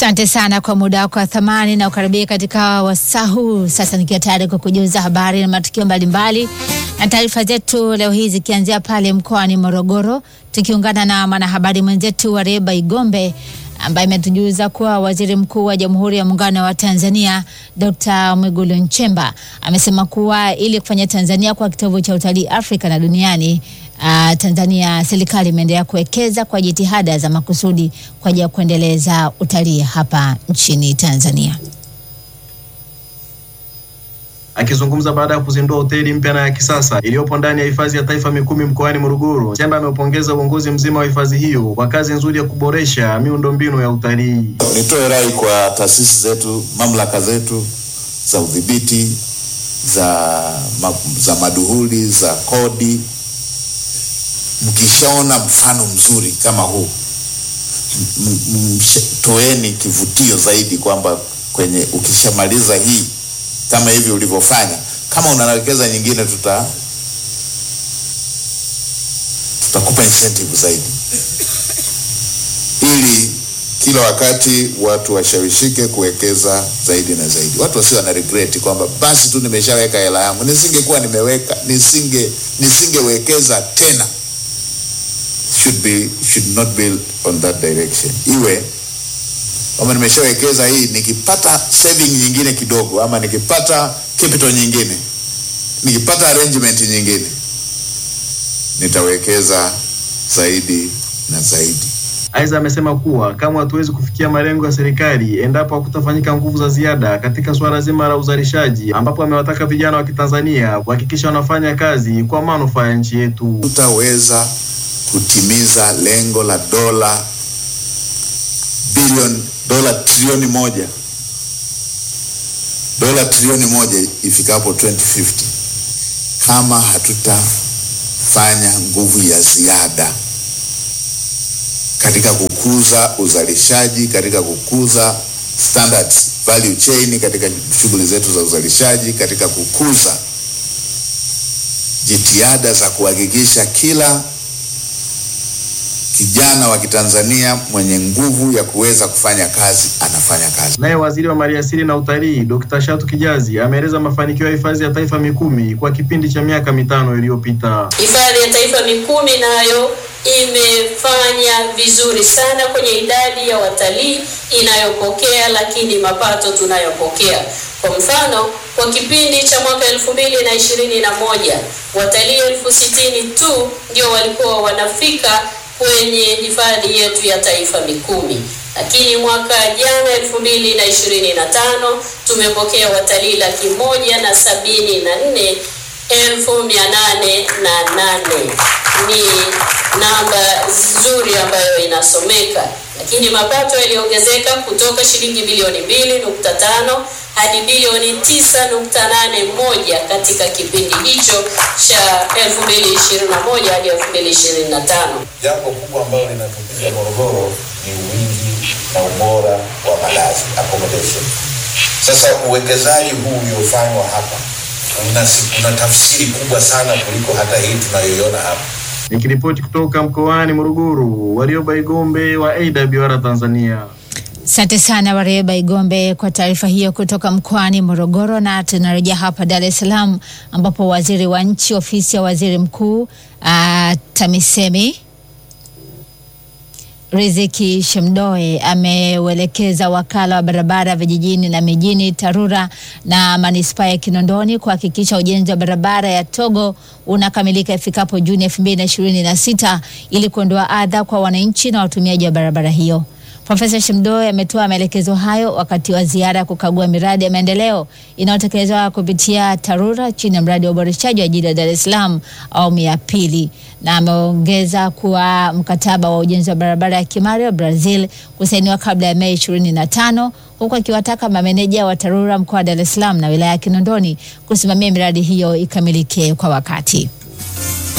Asante sana kwa muda wako wa thamani na ukaribia katika wasaa huu. Sasa nikiwa tayari kwa kujuza habari na matukio mbalimbali na taarifa zetu leo hii zikianzia pale mkoani Morogoro, tukiungana na mwanahabari mwenzetu wa Reba Igombe ambaye ametujuza kuwa waziri mkuu wa Jamhuri ya Muungano wa Tanzania Dr. Mwigulu Nchemba amesema kuwa ili kufanya Tanzania kwa kitovu cha utalii Afrika na duniani Uh, Tanzania serikali imeendelea kuwekeza kwa jitihada za makusudi kwa ajili ya kuendeleza utalii hapa nchini Tanzania. Akizungumza baada ya kuzindua hoteli mpya na ya kisasa iliyopo ndani ya hifadhi ya taifa Mikumi mkoani Morogoro, Nchemba ameupongeza uongozi mzima wa hifadhi hiyo kwa kazi nzuri ya kuboresha miundombinu ya utalii. Nitoe rai kwa taasisi zetu, mamlaka zetu za udhibiti za, ma, za maduhuli za kodi mkishaona mfano mzuri kama huu toeni kivutio zaidi, kwamba kwenye ukishamaliza hii kama hivi ulivyofanya, kama unawekeza nyingine, tuta tutakupa incentive zaidi, ili kila wakati watu washawishike kuwekeza zaidi na zaidi. Watu wasio na regret kwamba basi tu nimeshaweka hela yangu, nisingekuwa nimeweka nisinge nisingewekeza tena should be should not build on that direction. Iwe kama nimeshawekeza hii, nikipata saving nyingine kidogo, ama nikipata capital nyingine, nikipata arrangement nyingine, nitawekeza zaidi na zaidi. Aidha, amesema kuwa kama hatuwezi kufikia malengo ya serikali endapo hakutafanyika nguvu za ziada katika suala zima la uzalishaji, ambapo amewataka vijana wa Kitanzania kuhakikisha wanafanya kazi kwa manufaa ya nchi yetu. Tutaweza kutimiza lengo la dola bilioni dola trilioni moja dola trilioni moja ifikapo 2050 kama hatutafanya nguvu ya ziada katika kukuza uzalishaji, katika kukuza standards value chain, katika shughuli zetu za uzalishaji, katika kukuza jitihada za kuhakikisha kila kijana wa Kitanzania mwenye nguvu ya kuweza kufanya kazi anafanya kazi. Naye waziri wa maliasili na utalii Dr. Shatu Kijazi ameeleza mafanikio ya hifadhi ya taifa Mikumi kwa kipindi cha miaka mitano iliyopita. Hifadhi ya taifa Mikumi nayo imefanya vizuri sana kwenye idadi ya watalii inayopokea, lakini mapato tunayopokea. Kwa mfano, kwa kipindi cha mwaka elfu mbili na ishirini na moja watalii elfu sitini tu ndio walikuwa wanafika kwenye hifadhi yetu ya taifa Mikumi, lakini mwaka jana elfu mbili na ishirini na tano tumepokea watalii laki moja na sabini na nne elfu mia nane na nane. Ni namba nzuri ambayo inasomeka, lakini mapato yaliongezeka kutoka shilingi bilioni mbili nukta tano hadi bilioni tisa nukta nane moja katika kipindi hicho cha 2021 hadi 2025. Jambo kubwa ambalo linatupiza Morogoro ni wingi na ubora wa malazi accommodation. Sasa uwekezaji huu uliofanywa hapa una, una tafsiri kubwa sana kuliko hata hii tunayoiona hapa. Nikiripoti kutoka mkoani Morogoro, Warioba Igombe wa AWR Tanzania. Asante sana Wareba Igombe kwa taarifa hiyo kutoka mkoani Morogoro. Na tunarejea hapa Dar es Salaam ambapo waziri wa nchi ofisi ya waziri mkuu uh, TAMISEMI Riziki Shemdoe ameuelekeza wakala wa barabara vijijini na mijini TARURA na manispaa ya Kinondoni kuhakikisha ujenzi wa barabara ya Togo unakamilika ifikapo Juni 2026 ili kuondoa adha kwa wananchi na watumiaji wa barabara hiyo. Profesa Shemdoe ametoa maelekezo hayo wakati wa ziara ya kukagua miradi ya maendeleo inayotekelezwa kupitia TARURA chini ya mradi wa uboreshaji wa jiji la Dar es Salaam awamu ya pili, na ameongeza kuwa mkataba wa ujenzi wa barabara ya Kimario Brazil kusainiwa kabla ya Mei 25 huku akiwataka mameneja wa TARURA mkoa wa Dar es Salaam na wilaya ya Kinondoni kusimamia miradi hiyo ikamilike kwa wakati.